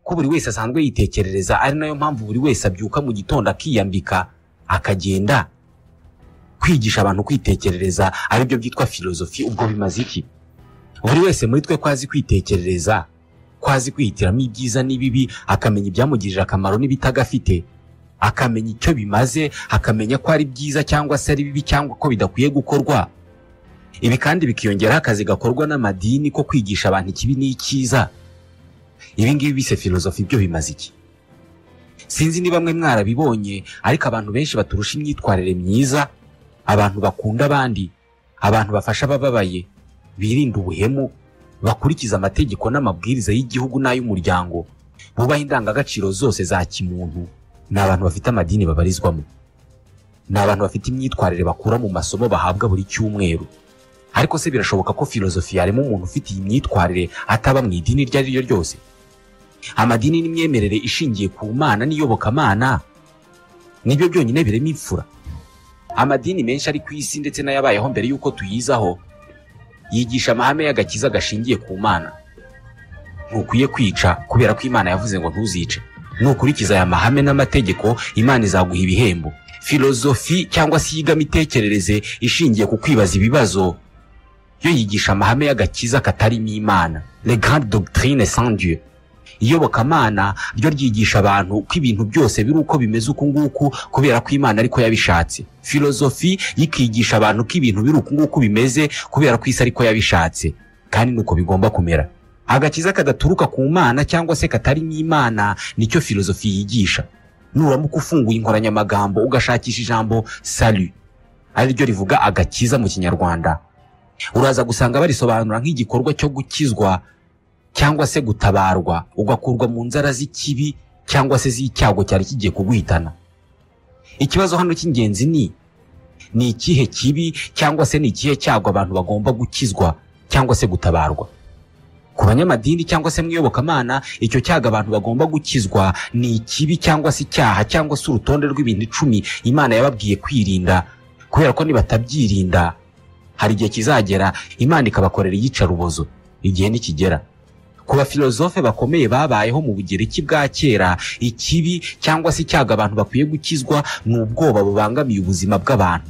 ko buri wese asanzwe yitekerereza ari nayo mpamvu buri wese abyuka mu gitondo akiyambika akagenda kwigisha abantu kwitekerereza aribyo byitwa filozofi ubwo bimaze iki buri wese muri twe ko azi kwitekerereza ko azi kwihitiramo ibyiza n'ibibi akamenya ibyamugirira akamaro n'ibitagafite akamenya icyo bimaze akamenya ko ari byiza cyangwa se ari bibi cyangwa ko bidakwiye gukorwa ibi kandi bikiyongeraho akazi gakorwa n'amadini ko kwigisha abantu ikibi n'icyiza ibi ngibi bise filozofi byo bimaze iki sinzi ni bamwe mwarabibonye ariko abantu benshi baturusha imyitwarire myiza abantu bakunda abandi abantu bafasha abababaye birinda ubuhemu bakurikiza amategeko n'amabwiriza y'igihugu n'ay'umuryango bubaha indangagaciro zose za kimuntu ni abantu bafite amadini babarizwamo ni abantu bafite imyitwarire bakura mu masomo bahabwa buri cyumweru ariko se birashoboka ko filozofi yarema umuntu ufite iyi myitwarire ataba mu idini iryo ari ryo ryose amadini n'imyemerere ishingiye ku mana n'iyobokamana nibyo byonyine birema imfura amadini menshi ari ku isi ndetse n'ayabayeho mbere y'uko tuyizaho yigisha amahame y'agakiza gashingiye ku mana ntukwiye kwica kubera ko imana yavuze ngo ntuzice nukurikiza aya mahame n'amategeko imana izaguha ibihembo filozofi cyangwa se yiga imitekerereze ishingiye ku kwibaza ibibazo yo yigisha amahame y'agakiza katarimo imana le grande doctrine sans dieu iyobokamana ryo ryigisha abantu ko ibintu byose biri uko bimeze uku nguku kubera ko imana ariko yabishatse filozofi yikigisha abantu ko ibintu biri uku nguku bimeze kubera ko isi ariko yabishatse kandi nuko bigomba kumera agakiza kadaturuka ku mana cyangwa se katarimo imana nicyo filozofi yigisha nuramuka ufunguye inkoranyamagambo ugashakisha ijambo salu ari ryo rivuga agakiza mu kinyarwanda uraza gusanga barisobanura nk'igikorwa cyo gukizwa cyangwa se gutabarwa ugakurwa mu nzara z'ikibi cyangwa se z'icyago cyari kigiye kuguhitana ikibazo hano cy'ingenzi ni ni ikihe kibi cyangwa se ni ikihe cyago abantu bagomba gukizwa cyangwa se gutabarwa ku banyamadini cyangwa se mu iyobokamana icyo cyago abantu bagomba gukizwa ni ikibi cyangwa se icyaha cyangwa se urutonde rw'ibintu icumi imana yababwiye kwirinda kubera ko nibatabyirinda hari igihe kizagera imana ikabakorera iyicarubozo igihe nikigera ku bafilozofe bakomeye babayeho mu bugereki bwa kera ikibi cyangwa se icyago abantu bakwiye gukizwa ni ubwoba bubangamiye ubuzima bw'abantu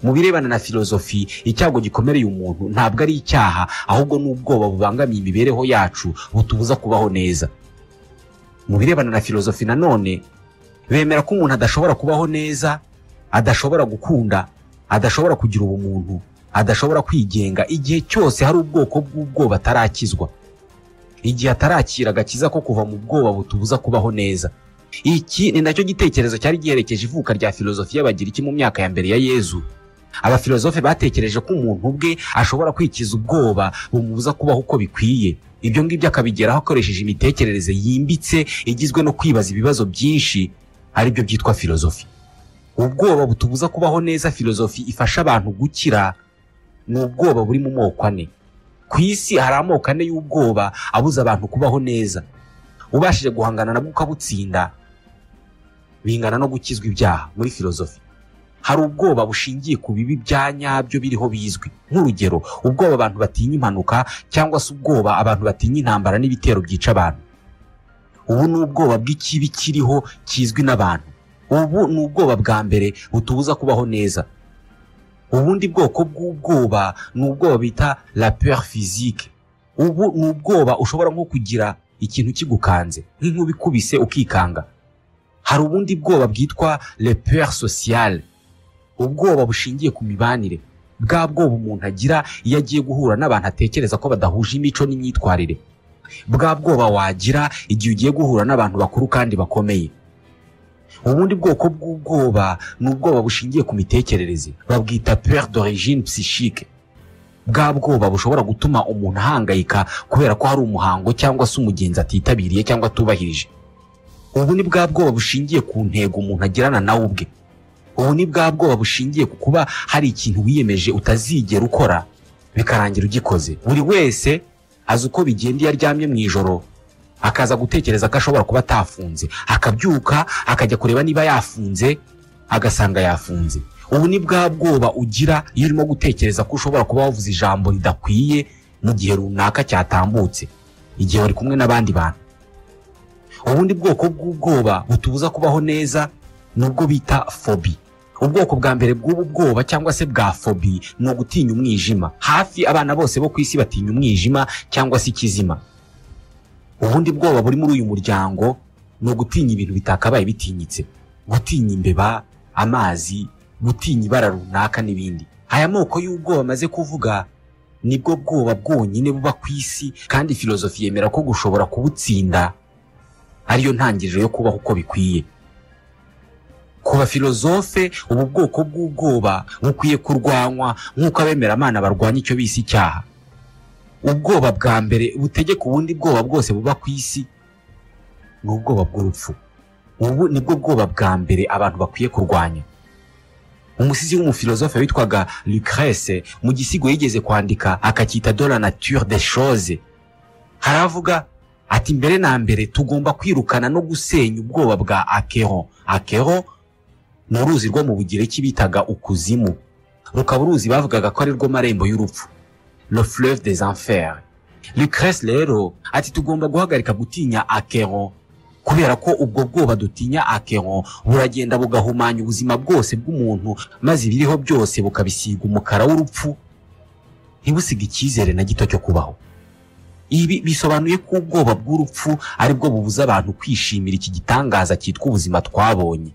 mu birebana na filozofi icyago gikomereye umuntu ntabwo ari icyaha ahubwo ni ubwoba bubangamiye imibereho yacu butubuza kubaho neza mu birebana na filozofi nanone bemera ko umuntu adashobora kubaho neza adashobora gukunda adashobora kugira ubumuntu adashobora kwigenga igihe cyose hari ubwoko bw'ubwoba atarakizwa igihe atarakira agakiza ko kuva mu bwoba butubuza kubaho neza iki ni nacyo gitekerezo cyari giherekeje ivuka rya filozofi y'abagiriki mu myaka ya mbere ya yezu abafilozofe batekereje ko umuntu ubwe ashobora kwikiza ubwoba bumubuza kubaho uko bikwiye ibyo ngibyo akabigeraho akoresheje imitekerereze yimbitse igizwe no kwibaza ibibazo byinshi aribyo byitwa filozofi ubwoba butubuza kubaho neza filozofi ifasha abantu gukira ni ubwoba buri mu moko ane ku isi hari amoko ane y'ubwoba abuza abantu kubaho neza ubashije guhangana nabwo ukabutsinda bingana no gukizwa ibyaha muri filozofi hari ubwoba bushingiye ku bibi bya nyabyo biriho bizwi nk'urugero ubwoba abantu batinya impanuka cyangwa se ubwoba abantu batinya intambara n'ibitero byica abantu ubu ni ubwoba bw'ikibi kiriho kizwi n'abantu ubu ni ubwoba bwa mbere butubuza kubaho neza ubundi bwoko bw'ubwoba ni ubwoba bita la peur physique ubu ni ubwoba ushobora nko kugira ikintu kigukanze nk'inkuba ikubise ukikanga hari ubundi bwoba bwitwa le peur sociale ubwoba bushingiye ku mibanire bwa bwoba umuntu agira iyo agiye guhura n'abantu atekereza ko badahuje imico n'imyitwarire bwa bwoba wagira igihe ugiye guhura n'abantu bakuru kandi bakomeye ubundi bwoko bw'ubwoba ni ubwoba bushingiye ku mitekerereze babwita peur d'origine psychique bwa bwoba bushobora gutuma umuntu ahangayika kubera ko hari umuhango cyangwa se umugenzi atitabiriye cyangwa atubahirije ubu ni bwa bwoba bushingiye ku ntego umuntu agirana nawe ubwe ubu ni bwa bwoba bushingiye ku kuba hari ikintu wiyemeje utazigera ukora bikarangira ugikoze buri wese azi uko bigenda iyo aryamye mu ijoro akaza gutekereza ko ashobora kuba atafunze akabyuka akajya kureba niba yafunze agasanga yafunze ubu ni bwa bwoba ugira iyo urimo gutekereza ko ushobora kuba wavuze ijambo ridakwiye mu gihe runaka cyatambutse igihe wari kumwe n'abandi bantu ubundi bwoko bw'ubwoba butubuza kubaho neza ni ubwo bita fobi ubwoko bwa mbere bw'ubu bwoba cyangwa se bwa fobi ni ugutinya umwijima hafi abana bose bo ku isi batinya umwijima cyangwa se ikizima ubundi bwoba buri muri uyu muryango ni ugutinya ibintu bitakabaye bitinyitse gutinya imbeba amazi gutinya ibara runaka n'ibindi aya moko y'ubwoba amaze kuvuga nibwo bwoba bwonyine buba ku isi kandi filozofi yemera ko gushobora kubutsinda ariyo ntangiriro yo kubaho uko bikwiye ku bafilozofe ubu bwoko bw'ubwoba bukwiye kurwanywa nk'uko abemeramana barwanya icyo bise icyaha ubwoba bwa mbere butegeka ubundi bwoba bwose buba ku isi ni ubwoba bw'urupfu ubu nibwo bwoba bwa mbere abantu bakwiye kurwanya umusizi w'umufilozofe witwaga lucrece mu gisigo yigeze kwandika akacyita de la nature des choses haravuga ati mbere na mbere tugomba kwirukana no gusenya ubwoba bwa akeho akeho ni uruzi rwo mu bugereki bitaga ukuzimu rukaba uruzi bavugaga ko ari rwo marembo y'urupfu le fleuve des enfers lucrece rero ati tugomba guhagarika gutinya akeho kubera ko ubwo bwoba dutinya akeho buragenda bugahumanya ubuzima bwose bw'umuntu maze ibiriho byose bukabisiga umukara w'urupfu ntibusige icyizere na gito cyo kubaho ibi bisobanuye ko ubwoba bw'urupfu aribwo bubuza abantu kwishimira iki gitangaza cyitwa ubuzima twabonye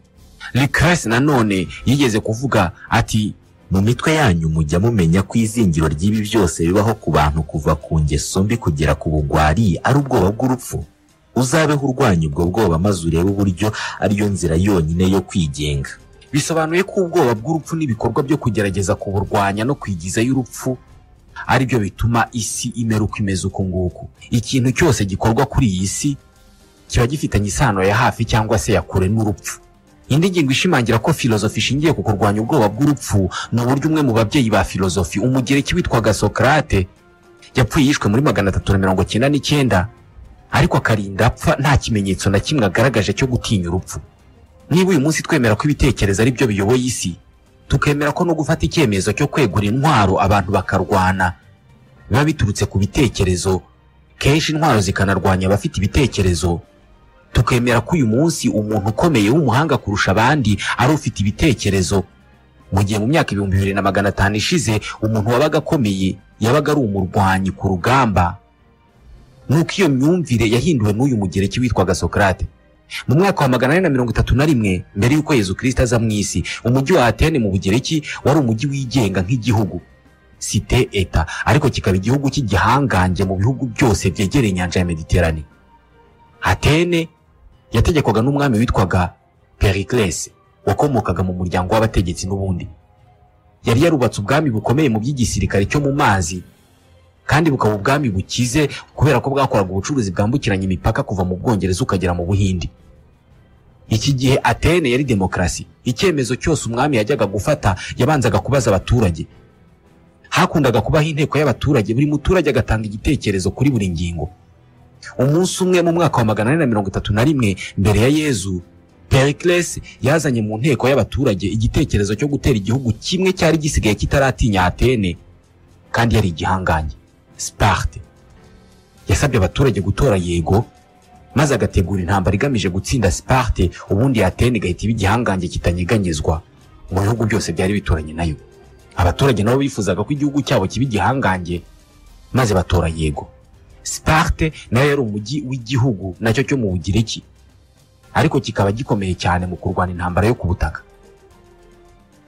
lucrece nanone yigeze kuvuga ati mu mitwe yanyu mujya mumenya ko izingiro ry'ibi byose bibaho ku bantu kuva ku ngeso mbi kugera ku bugwari ari ubwoba bw'urupfu uzabeho urwanya ubwo bwoba maze urebe uburyo ariyo nzira yonyine yo kwigenga bisobanuye ko ubwoba bw'urupfu n'ibikorwa byo kugerageza kuburwanya no kwigizayo urupfu ari byo bituma isi imera uko imeze uku nguku ikintu cyose gikorwa kuri iyi si kiba gifitanye isano ya hafi cyangwa se ya kure n'urupfu indi ngingo ishimangira ko filozofi ishingiye ku kurwanya ubwoba bw'urupfu ni uburyo umwe mu babyeyi ba filozofi umugereki witwaga sokarate yapfuye yishwe muri magana atatu na mirongo icyenda n'icyenda ariko akarinda apfa nta kimenyetso na kimwe agaragaje cyo gutinya urupfu niba uyu munsi twemera ko ibitekerezo ari byo biyoboye isi tukemera ko no gufata icyemezo cyo kwegura intwaro abantu bakarwana biba biturutse ku bitekerezo kenshi intwaro zikanarwanya abafite ibitekerezo tukemera ko uyu munsi umuntu ukomeye w'umuhanga kurusha abandi ari ufite ibitekerezo mu gihe mu myaka ibihumbi bibiri na magana atanu ishize umuntu wabaga akomeye yabaga ari umurwanyi ku rugamba nuko iyo myumvire yahinduwe n'uyu mugereki witwaga sokarate mu mwaka wa magana ane na mirongo itatu na rimwe mbere y'uko yezu kirisita aza mu isi umujyi wa atene mu bugereki wari umujyi wigenga nk'igihugu site eta ariko kikaba igihugu cy'igihangange mu bihugu byose byegereye inyanja ya mediterane atene yategekwaga n'umwami witwaga periclese wakomokaga mu muryango w'abategetsi n'ubundi yari yarubatse ubwami bukomeye mu by'igisirikare cyo mu mazi kandi bukaba ubwami bukize kubera ko bwakoraga ubucuruzi bwambukiranya imipaka kuva mu bwongereza ukagera mu buhindi iki gihe atene yari demokarasi icyemezo cyose umwami yajyaga gufata yabanzaga kubaza abaturage hakundaga kubaho inteko y'abaturage buri muturage agatanga igitekerezo kuri buri ngingo umunsi umwe mu mwaka wa magana ane na mirongo itatu na rimwe mbere ya yezu pericles yazanye mu nteko y'abaturage igitekerezo cyo gutera igihugu kimwe cyari gisigaye kitaratinya atene kandi yari igihangange siparte yasabye abaturage gutora yego maze agategura intambara igamije gutsinda siparte ubundi yatene igahita iba igihangange kitanyeganyezwa mu bihugu byose byari bituranye nayo abaturage nabo bifuzaga ko igihugu cyabo kiba igihangange maze batora yego siparte nayo yari umujyi w'igihugu nacyo cyo mu bugiriki ariko kikaba gikomeye cyane mu kurwana intambara yo ku butaka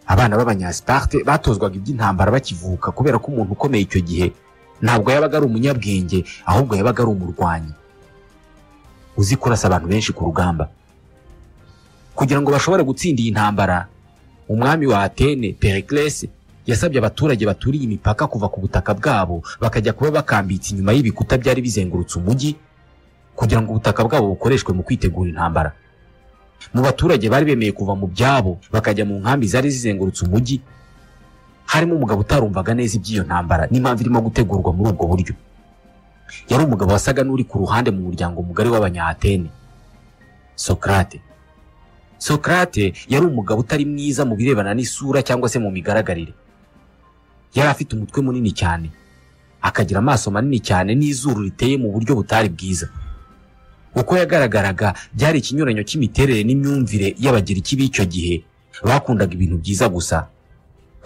abana b'abanyasiparte batozwaga iby'intambara bakivuka kubera ko umuntu ukomeye icyo gihe ntabwo yabaga ari umunyabwenge ahubwo yabaga ari umurwanyi uzi kurasa abantu benshi ku rugamba kugira ngo bashobore gutsinda iyi ntambara umwami wa atene periclese yasabye abaturage baturiye imipaka kuva ku butaka bwabo bakajya kuba bakambitse inyuma y'ibikuta byari bizengurutse umujyi kugira ngo ubutaka bwabo bukoreshwe mu kwitegura intambara mu baturage bari bemeye kuva mu byabo bakajya mu nkambi zari zizengurutse umujyi harimo umugabo utarumvaga neza iby'iyo ntambara n'impamvu irimo gutegurwa muri ubwo buryo yari umugabo wasaga n'uri ku ruhande mu muryango mugari w'abanyaatene sokarate sokarate yari umugabo utari mwiza mu birebana n'isura cyangwa se mu migaragarire yari afite umutwe munini cyane akagira amaso manini cyane n'izuru riteye mu buryo butari bwiza uko yagaragaraga byari ikinyuranyo cy'imiterere n'imyumvire y'abagiriki b'icyo gihe bakundaga ibintu byiza gusa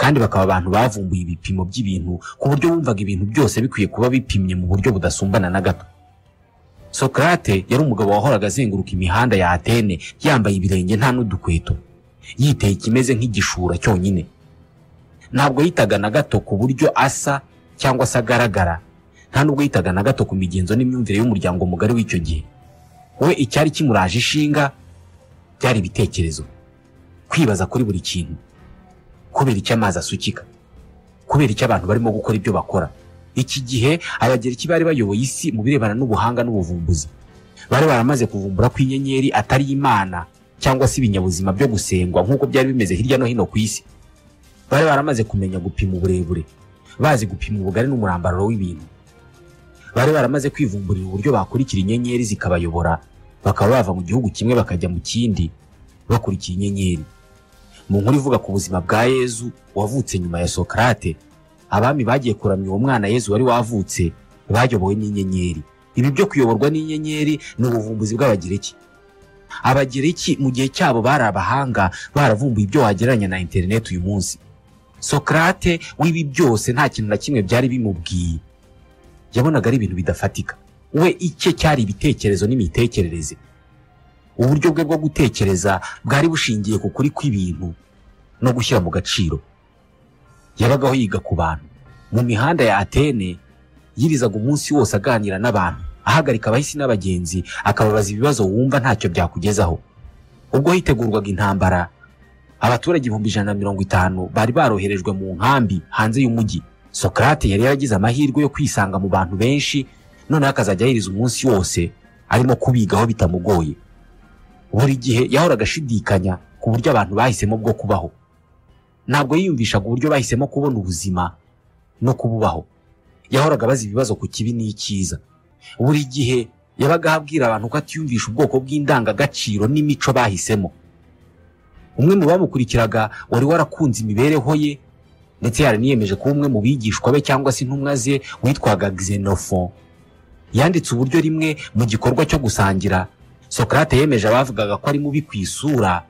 kandi bakaba abantu bavumbuye ibipimo by'ibintu ku buryo bumvaga ibintu byose bikwiye kuba bipimye mu buryo budasumbana na gato sokarate yari umugabo wahoraga azenguruka imihanda ya atene yambaye ibirenge nta n'udukweto yiteye ikimeze nk'igishura cyonyine ntabwo yitaga na gato ku buryo asa cyangwa se agaragara nta nubwo yitaga na gato ku migenzo n'imyumvire y'umuryango mugari w'icyo gihe we icyari kimuraje ishinga byari ibitekerezo kwibaza kuri buri kintu kubera icyo amazi asukika kubera icyo abantu barimo gukora ibyo bakora iki gihe abagereki bari bayoboye isi mu birebana n'ubuhanga n'ubuvumbuzi bari baramaze kuvumbura ko inyenyeri atari imana cyangwa se ibinyabuzima byo gusengwa nk'uko byari bimeze hirya no hino ku isi bari baramaze kumenya gupima uburebure bazi gupima ubugari n'umurambararo w'ibintu bari baramaze kwivumburira uburyo bakurikira inyenyeri zikabayobora bakaba bava mu gihugu kimwe bakajya mu kindi bakurikiye inyenyeri mu nkuru ivuga ku buzima bwa yezu wavutse nyuma ya sokarate abami bagiye kuramya uwo mwana yezu wari wavutse bayobowe n'inyenyeri ibi byo kuyoborwa n'inyenyeri ni ubuvumbuzi bw'abagereki abagereki mu gihe cyabo bari abahanga baravumbuye ibyo wagereranya na interineti uyu munsi sokarate w'ibi byose nta kintu na kimwe byari bimubwiye yabonaga ari ibintu bidafatika we icye cyari ibitekerezo n'imitekerereze uburyo bwe bwo gutekereza bwari bushingiye ku kuri kw'ibintu no gushyira mu gaciro yabagaho yiga ku bantu mu mihanda ya atene yirizaga umunsi wose aganira n'abantu ahagarika abahisi n'abagenzi akababaza ibibazo wumva ntacyo byakugezaho ubwo hitegurwaga intambara abaturage ibihumbi ijana na mirongo itanu bari baroherejwe mu nkambi hanze y'umujyi sokarate yari yaragize amahirwe yo kwisanga mu bantu benshi noneho akazajya yiriza umunsi wose arimo kubigaho bitamugoye buri gihe yahoraga ashidikanya ku buryo abantu bahisemo bwo kubaho ntabwo yiyumvishaga uburyo bahisemo kubona ubuzima no kububaho yahoraga abaza ibibazo ku kibi n'icyiza buri gihe yabaga abwira abantu ko atiyumvisha ubwoko bw'indangagaciro n'imico bahisemo umwe mu bamukurikiraga wari warakunze imibereho ye ndetse yaraniyemeje kuba umwe mu bigishwa be cyangwa se intumwa ze witwaga xenophon yanditse uburyo rimwe mu gikorwa cyo gusangira sokarate yemeje abavugaga ko ari mubi ku isura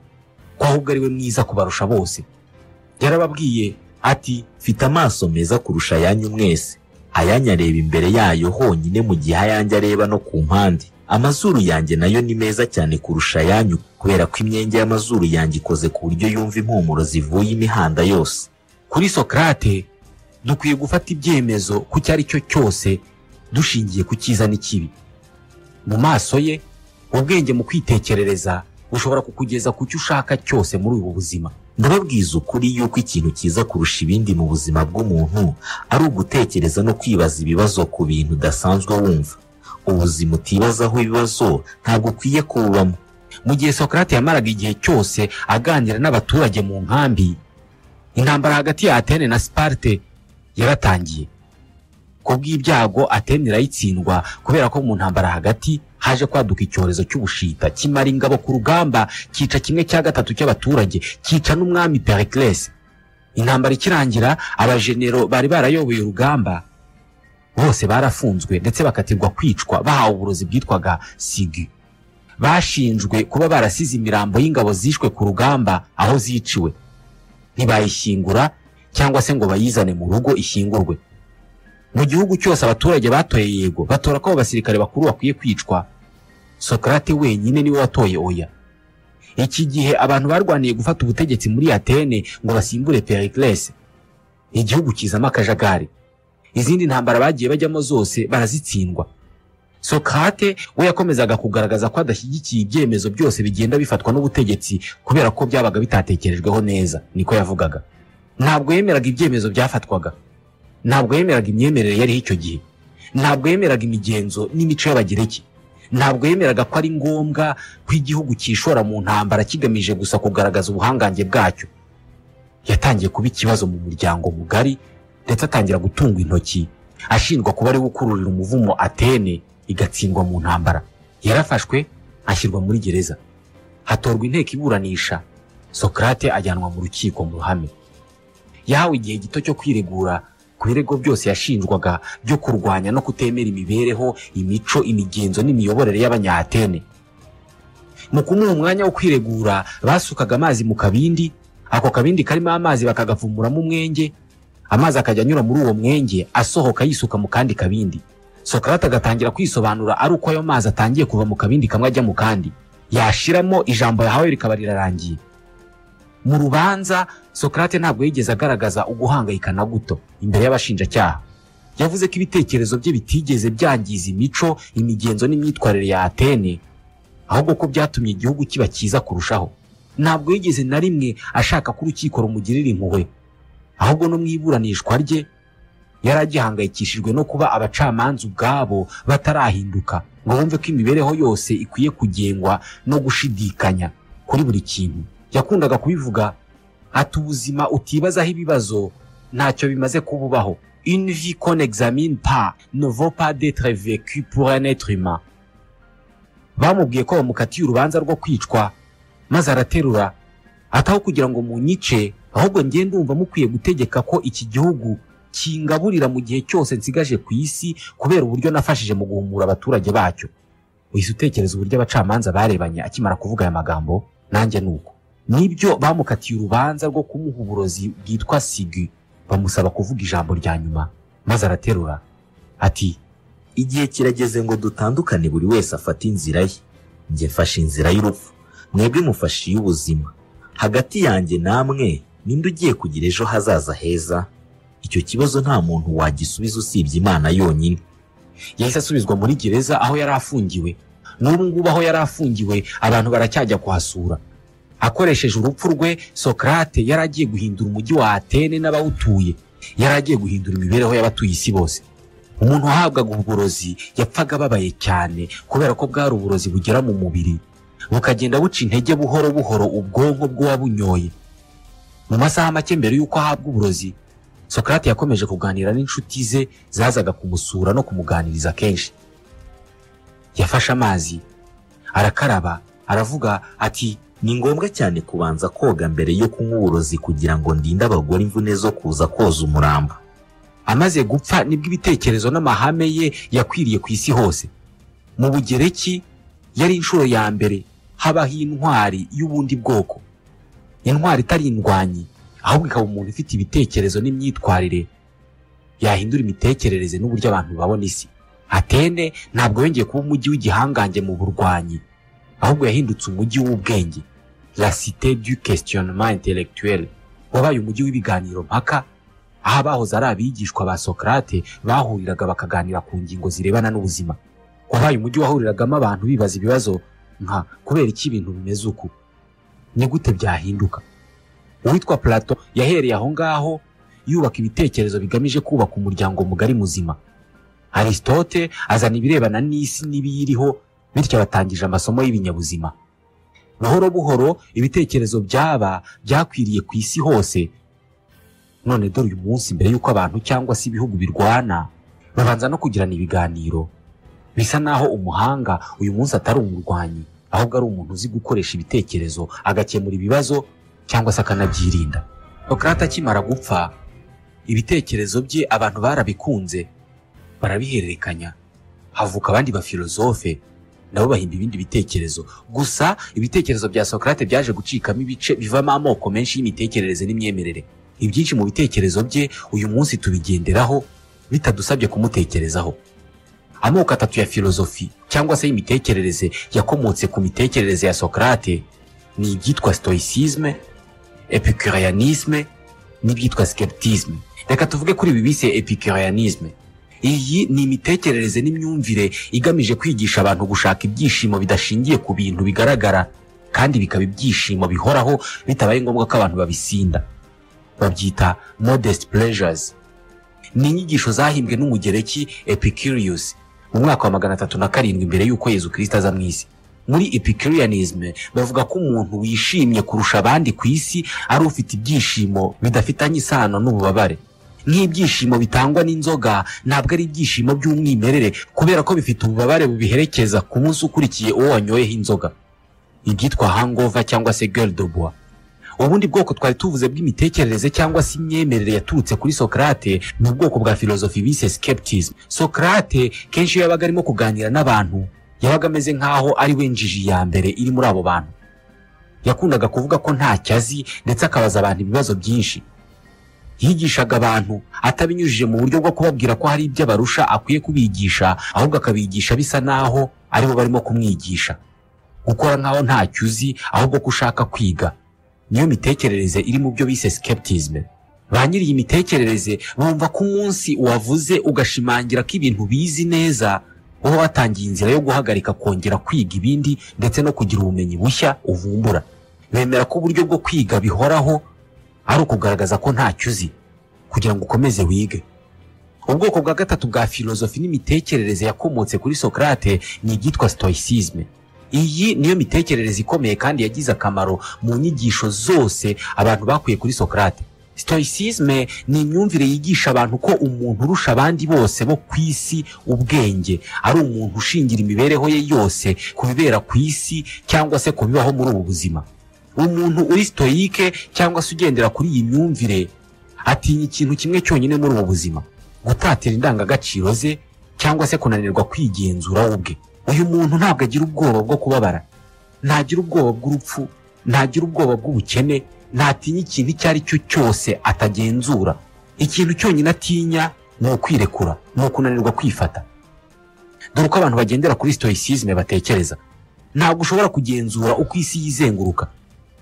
ko ahubwo ari we mwiza kubarusha bose yarababwiye ati mfite amaso meza kurusha ayanyu mwese ayanyu areba imbere yayo honyine mu gihe ayanjye areba no ku mpande amazuru yanjye nayo ni meza cyane kurusha ayanyu kubera ko imyenge y'amazuru yanjye ikoze ku buryo yumva impumuro zivuye imihanda yose kuri sokarate dukwiye gufata ibyemezo ku icyo ari cyo cyose dushingiye ku cyiza n'ikibi mu maso ye ubwenge mu kwitekerereza bushobora kukugeza ku cyo ushaka cyose muri ubu buzima ndababwiza ukuri yuko ikintu cyiza kurusha ibindi mu buzima bw'umuntu ari ugutekereza no kwibaza ibibazo ku bintu udasanzwe wumva ubuzima utibazaho ibibazo ntabwo ukwiye kububamo mu gihe sokarate yamaraga igihe cyose aganira n'abaturage mu nkambi intambara hagati ya atene na siparte yaratangiye ku bw'ibyago atene irayitsindwa kubera ko mu ntambara hagati haje kwaduka icyorezo cy'ubushita kimara ingabo ku rugamba cyica kimwe cya gatatu cy'abaturage cyica n'umwami pericles intambara ikirangira abajenero bari barayoboye urugamba bose barafunzwe ndetse bakatirwa kwicwa bahawe uburozi bwitwaga sigi bashinjwe kuba barasize imirambo y'ingabo zishwe ku rugamba aho ziciwe ntibayishyingura cyangwa se ngo bayizane mu rugo ishyingurwe mu gihugu cyose abaturage batoye yego batora ko abo basirikare bakuru bakwiye kwicwa sokarate wenyine niwe watoye oya iki gihe abantu barwaniye gufata ubutegetsi muri atene ngo basimbure pericles igihugu kizamo akajagari izindi ntambara bagiye bajyamo zose barazitsindwa sokarate we yakomezaga kugaragaza ko adashyigikiye ibyemezo byose bigenda bifatwa n'ubutegetsi kubera ko byabaga bitatekerejweho neza niko yavugaga ntabwo yemeraga ibyemezo byafatwaga ntabwo yemeraga imyemerere yariho icyo gihe ntabwo yemeraga imigenzo n'imico y'abagereki ntabwo yemeraga ko ari ngombwa ko igihugu cyishora mu ntambara kigamije gusa kugaragaza ubuhangange bwacyo yatangiye kuba ikibazo mu muryango mugari ndetse atangira gutunga intoki ashinjwa kuba ari we ukururira umuvumo atene igatsindwa mu ntambara yarafashwe ashyirwa muri gereza hatorwa inteko iburanisha sokarate ajyanwa mu rukiko mu ruhame yahawe igihe gito cyo kwiregura ku birego byose yashinjwaga byo kurwanya no kutemera imibereho imico imigenzo n'imiyoborere y'abanyahatene mu kumuha umwanya wo kwiregura basukaga amazi mu kabindi ako kabindi karimo amazi bakagapfumuramo umwenge amazi akajya anyura muri uwo mwenge asohoka yisuka mu kandi kabindi sokarate agatangira kwisobanura ari uko ayo mazi atangiye kuva mu kabindi kamwe ajya mu kandi yashiramo ijambo yahawe rikaba rirarangiye mu rubanza sokarate ntabwo yigeze agaragaza uguhangayika na guto imbere y'abashinjacyaha yavuze ko ibitekerezo bye bitigeze byangiza imico imigenzo n'imyitwarire ya atene ahubwo ko byatumye igihugu kiba cyiza kurushaho ntabwo yigeze na rimwe ashaka ko urukiko rumugirira impuhwe ahubwo no mu iburanishwa rye yari agihangayikishijwe no kuba abacamanza ubwabo batarahinduka ngo bumve ko imibereho yose ikwiye kugengwa no gushidikanya kuri buri kintu yakundaga kubivuga ati ubuzima utibazaho ibibazo ntacyo bimaze kuba ubaho une vie qu'on examine pas ne vaut pas d'être vécue pour un être humain bamubwiye ko bamukatiye urubanza rwo kwicwa maze araterura ataho kugira ngo munyice ahubwo njye ndumva mukwiye gutegeka ko iki gihugu kingaburira mu gihe cyose nsigaje ku isi kubera uburyo nafashije mu guhumura abaturage bacyo wese utekereza uburyo abacamanza barebanye akimara kuvuga aya magambo nanjye ni uko nibyo bamukatiye urubanza rwo kumuha uburozi bwitwa sigi bamusaba kuvuga ijambo rya nyuma maze araterura ati igihe kirageze ngo dutandukane buri wese afate inzira ye njye mfashe inzira y'urupfu mwebwe mufashe iy'ubuzima hagati yanjye namwe ninde ugiye kugira ejo hazaza heza icyo kibazo nta muntu wagisubiza usibye imana yonyine yahise asubizwa muri gereza aho yari afungiwe n'ubu ngubu aho yari afungiwe abantu baracyajya kuhasura akoresheje urupfu rwe sokarate yari agiye guhindura umujyi wa atene n'abawutuye yari agiye guhindura imibereho y'abatuye isi bose umuntu wahabwaga uburozi yapfaga ababaye cyane kubera ko bwari uburozi bugera mu mubiri bukagenda buca intege buhoro buhoro ubwonko bw'uwabunyoye mu masaha make mbere y'uko ahabwa uburozi sokarate yakomeje kuganira n'inshuti ze zazaga kumusura no kumuganiriza kenshi yafashe amazi arakaraba aravuga ati ni ngombwa cyane kubanza koga mbere yo kunywa uburozi kugira ngo ndinde abagore imvune zo kuza koza umurambo amaze gupfa nibwo ibitekerezo n'amahame ye yakwiriye ku isi hose mu bugereki yari inshuro ya mbere habaho intwari y'ubundi bwoko intwari itari indwanyi ahubwo ikaba umuntu ufite ibitekerezo n'imyitwarire yahindura imitekerereze n'uburyo abantu babona isi atene ntabwo yongeye kuba umujyi w'igihangange mu burwanyi ahubwo yahindutse umujyi w'ubwenge la cité du questionnement intellectuel wabaye umujyi w'ibiganiro mpaka aho abahoze ari abigishwa ba sokarate bahuriraga bakaganira ku ngingo zirebana n'ubuzima wabaye umujyi wahuriragamo abantu bibaza ibibazo nka kubera iki ibintu bimeze uku ni gute byahinduka uwitwa plato yahereye aho ngaho yubaka ibitekerezo bigamije kubaka umuryango mugari muzima aristote azana ibirebana n'isi n'ibiyiriho bityo abatangije amasomo y'ibinyabuzima buhoro buhoro ibitekerezo byaba byakwiriye ku isi hose none dore uyu munsi mbere y'uko abantu cyangwa se ibihugu birwana babanza no kugirana ibiganiro bisa naho umuhanga uyu munsi atari umurwanyi ahubwo ari umuntu uzi gukoresha ibitekerezo agakemura ibibazo cyangwa se akanabyirinda sokarate akimara gupfa ibitekerezo bye abantu barabikunze barabihererekanya havuka abandi bafilozofe nabo bahimba ibindi bitekerezo gusa ibitekerezo bya sokarate byaje gucikamo ibice bivamo amoko menshi y'imitekerereze n'imyemerere ibyinshi mu bitekerezo bye uyu munsi tubigenderaho bitadusabye kumutekerezaho amoko atatu ya filozofi cyangwa se y'imitekerereze yakomotse ku mitekerereze ya sokarate ni ibyitwa stoicisme epicurianisme n'ibyitwa skeptisme reka tuvuge kuri ibi bise epicurianisme iyi ni imitekerereze n'imyumvire igamije kwigisha abantu gushaka ibyishimo bidashingiye ku bintu bigaragara kandi bikaba ibyishimo bihoraho bitabaye ngombwa ko abantu babisinda babyita modest pleasures ni inyigisho zahimbwe n'umugereki epicurius mu mwaka wa magana atatu na karindwi mbere y'uko yezu kirisita aza mu isi muri epicurianism bavuga ko umuntu wishimye kurusha abandi ku isi ari ufite ibyishimo bidafitanye isano n'ububabare nk'ibyishimo bitangwa n'inzoga ntabwo ari ibyishimo by'umwimerere kubera ko bifite ububabare bubiherekeza ku munsi ukurikiye uwo wanyoyeho inzoga ibyitwa hangover cyangwa se girl de bois ubundi bwoko twari tuvuze bw'imitekerereze cyangwa se imyemerere yaturutse kuri sokarate ni ubwoko bwa filozofi bise skepticism sokarate kenshi iyo yabaga arimo kuganira n'abantu yabaga ameze nk'aho ari we njiji ya mbere iri muri abo bantu yakundaga kuvuga ko ntacyo azi ndetse akabaza abantu ibibazo byinshi yigishaga abantu atabinyujije mu buryo bwo kubabwira ko hari ibyo abarusha akwiye kubigisha ahubwo akabigisha bisa n'aho aribo barimo kumwigisha gukora nk'aho ntacyo uzi ahubwo ko ushaka kwiga niyo mitekerereze iri mu byo bise skepticism ba nyiri iyi mitekerereze bumva ko umunsi wavuze ugashimangira ko ibintu bizi neza uba watangiye inzira yo guhagarika kongera kwiga ibindi ndetse no kugira ubumenyi bushya uvumbura bemera ko uburyo bwo kwiga bihoraho ari ukugaragaza ko ntacyo uzi kugira ngo ukomeze wige ubwoko bwa gatatu bwa filozofi n'imitekerereze yakomotse kuri sokarate ni ibyitwa stoicisme iyi niyo mitekerereze ikomeye kandi yagize akamaro mu nyigisho zose abantu bakuye kuri sokarate stoicisme ni imyumvire yigisha abantu ko umuntu urusha abandi bose bo ku isi ubwenge ari umuntu ushingira imibereho ye yose ku bibera ku isi cyangwa se ku bibaho muri ubu buzima umuntu uri sitoyike cyangwa se ugendera kuri iyi myumvire atinya ikintu kimwe cyonyine muri ubu buzima gutatira indangagaciro ze cyangwa se kunanirwa kwigenzura we ubwe uyu muntu ntabwo agira ubwoba bwo kubabara ntagira ubwoba bw'urupfu ntagira ubwoba bw'ubukene ntatinya ikintu icyo ari cyo cyose atagenzura ikintu cyonyine atinya ni ukwirekura ni ukunanirwa kwifata dore uko abantu bagendera kuri sitoyisizme batekereza ntabwo ushobora kugenzura uko isi yizenguruka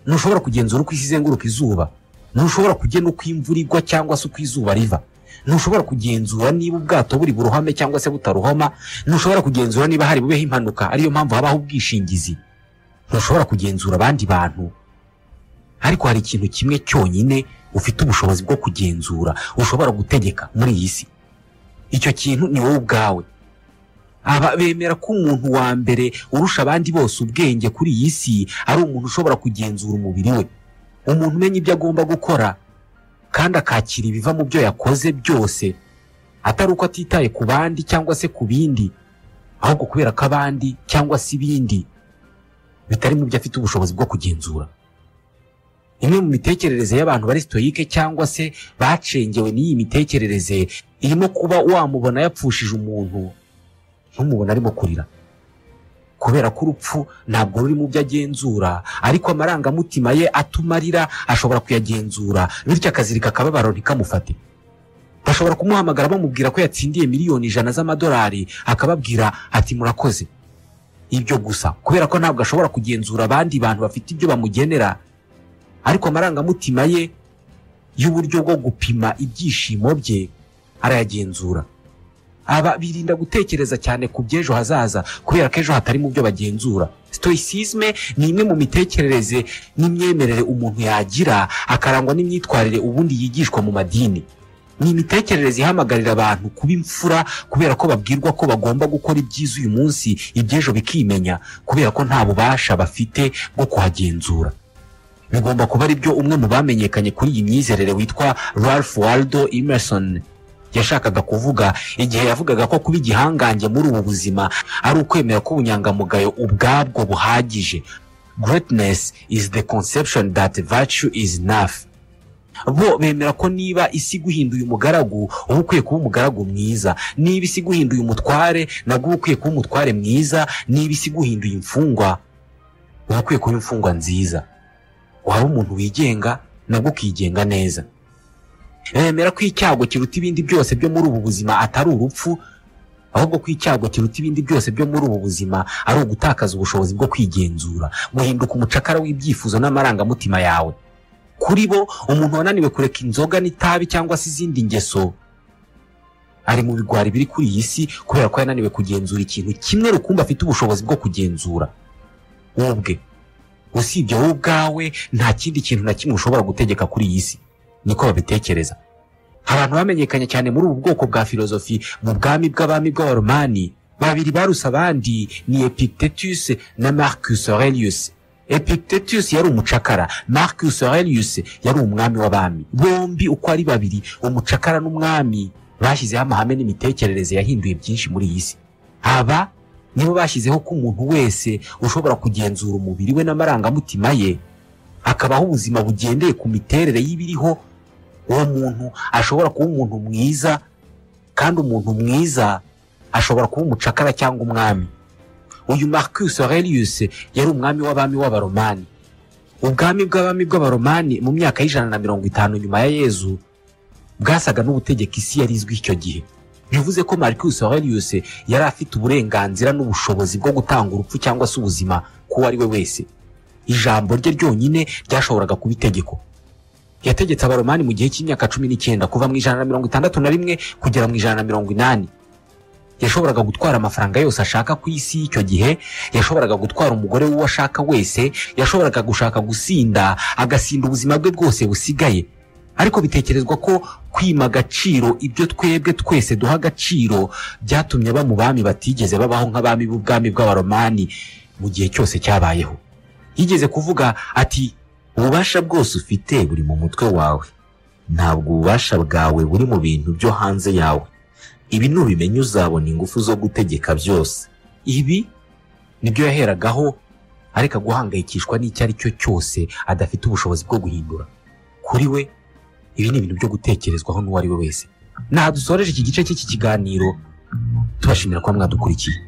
ntushobora kugenzura uko isi izenguruka izuba ntushobora kugena uko imvura igwa cyangwa se uko izuba riva ntushobora kugenzura niba ubwato buri burohame cyangwa se butarohama ntushobora kugenzura niba hari bubeho impanuka ariyo mpamvu habaho ubwishingizi ntushobora kugenzura abandi bantu ariko hari ikintu kimwe cyonyine ufite ubushobozi bwo kugenzura ushobora gutegeka muri iyi si icyo kintu ni wowe ubwawe aba bemera ko umuntu wa mbere urusha abandi bose ubwenge kuri iyi si ari umuntu ushobora kugenzura umubiri we umuntu umenya ibyo agomba gukora kandi akakira ibiva mu byo yakoze byose atari uko atitaye ku bandi cyangwa se ku bindi ahubwo kubera ko abandi cyangwa se ibindi bitari mu byo afite ubushobozi bwo kugenzura imwe mu mitekerereze y'abantu bari sitoyike cyangwa se bacengewe n'iyi mitekerereze irimo kuba wamubona yapfushije umuntu ntumubona arimo kurira kubera ko urupfu ntabwo ruri mu byo agenzura ariko amarangamutima ye atuma arira ashobora kuyagenzura bityo akazirika akababaro ntikamufate bashobora kumuhamagara bamubwira ko yatsindiye miliyoni ijana z'amadolari akababwira ati murakoze ibyo gusa kubera ko ntabwo ashobora kugenzura abandi bantu bafite ibyo bamugenera ariko amarangamutima ye y'uburyo bwo gupima ibyishimo bye arayagenzura aba birinda gutekereza cyane ku by'ejo hazaza kubera ko ejo hatari mu byo bagenzura stoicisme ni imwe mu mitekerereze n'imyemerere umuntu yagira akarangwa n'imyitwarire ubundi yigishwa mu madini ni imitekerereze ihamagarira abantu kuba imfura kubera ko babwirwa ko bagomba gukora ibyiza uyu munsi iby'ejo bikimenya kubera ko nta bubasha bafite bwo kuhagenzura bigomba kuba ari byo umwe mu bamenyekanye kuri iyi myizerere witwa ralph waldo emerson yashakaga kuvuga igihe yavugaga ko kuba igihangange muri ubu buzima ari ukwemera ko ubunyangamugayo ubwabwo buhagije greatness is the conception that virtue is enough bo bemera ko niba isi guhinduye umugaragu uba ukwiye kuba umugaragu mwiza niba isi guhinduye umutware nabwo uba ukwiye kuba umutware mwiza niba isi guhinduye imfungwa uba ukwiye kuba imfungwa nziza waba umuntu wigenga nabwo ukigenga neza bemera ko icyago kiruta ibindi byose byo muri ubu buzima atari urupfu ahubwo ko icyago kiruta ibindi byose byo muri ubu buzima ari ugutakaza ubushobozi bwo kwigenzura guhinduka umucakara w'ibyifuzo n'amarangamutima yawe kuri bo umuntu wananiwe kureka inzoga n'itabi cyangwa se izindi ngeso ari mu bigwari biri kuri iyi si kubera ko yananiwe kugenzura ikintu kimwe rukumbi afite ubushobozi bwo kugenzura ubwe usibye wowe ubwawe nta kindi kintu na kimwe ushobora gutegeka kuri iyi si niko babitekereza abantu bamenyekanye cyane muri ubu bwoko bwa filozofi mu bwami bw'abami bw'abaromani babiri baruse abandi ni epictetus na marcus aurelius epictetus yari umucakara marcus aurelius yari umwami w'abami bombi uko ari babiri umucakara n'umwami bashyizeho amahame n'imitekerereze yahinduye byinshi muri iyi si aba nibo bashyizeho ko umuntu wese ushobora kugenzura umubiri we n'amarangamutima ye akabaho ubuzima bugendeye ku miterere y'ibiriho uwo muntu ashobora kuba umuntu mwiza kandi umuntu mwiza ashobora kuba umucakara cyangwa umwami uyu marcus aurelius yari umwami w'abami w'abaromani ubwami bw'abami bw'abaromani mu myaka y'ijana na mirongo itanu nyuma ya yezu bwasaga n'ubutegeka isi yari izwi icyo gihe bivuze ko marcus aurelius yari afite uburenganzira n'ubushobozi bwo gutanga urupfu cyangwa se ubuzima k'uwo ari we wese ijambo rye ryonyine ryashoboraga kuba itegeko yategetse abaromani mu gihe cy'imyaka cumi n'icyenda kuva mu ijana na mirongo itandatu na rimwe kugera mu ijana na mirongo inani yashoboraga gutwara amafaranga yose ashaka ku isi y'icyo gihe yashoboraga gutwara umugore w'uwo ashaka wese yashoboraga gushaka gusinda agasinda ubuzima bwe bwose busigaye ariko bitekerezwa ko kwima agaciro ibyo twebwe twese duha agaciro byatumye aba mu bami batigeze babaho nk'abami b'ubwami bw'abaromani mu gihe cyose cyabayeho yigeze kuvuga ati ububasha bwose ufite buri mu mutwe wawe ntabwo ububasha bwawe buri mu bintu byo hanze yawe ibi nubimenya uzabona ingufu zo gutegeka byose ibi nibyo yaheragaho areka guhangayikishwa n'icyo ari cyo cyose adafite ubushobozi bwo guhindura kuri we ibi ni ibintu byo gutekerezwaho n'uwo ari we wese ntaha dusoreje iki gice cy'iki kiganiro tubashimira kuba mwadukurikiye